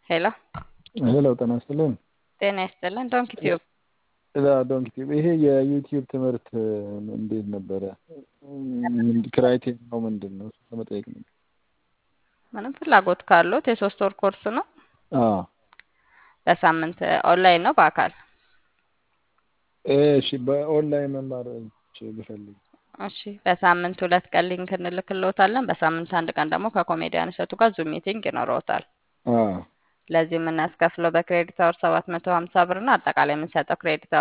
ሄሎ ሄሎ ጤና ይስጥልን። ጤና ይስጥልን። ዶንክ ቲዩብ ዶንክ ቲዩብ ይሄ የዩቲዩብ ትምህርት እንዴት ነበረ? ክራይቴሪያው ምንድን ነው? እሱ ለመጠየቅ ነው። ምንም ፍላጎት ካሉት የሶስት ወር ኮርስ ነው። አዎ በሳምንት ኦንላይን ነው በአካል እሺ። በኦንላይን መማር ብፈልግ እሺ። በሳምንት ሁለት ቀን ሊንክ እንልክልዎታለን። በሳምንት አንድ ቀን ደግሞ ከኮሜዲያን እሸቱ ጋር ዙም ሚቲንግ ይኖረዎታል። አዎ ለዚህ የምናስከፍለው በክሬዲት አወር ሰባት መቶ ሀምሳ ብር ነው። አጠቃላይ የምንሰጠው ክሬዲት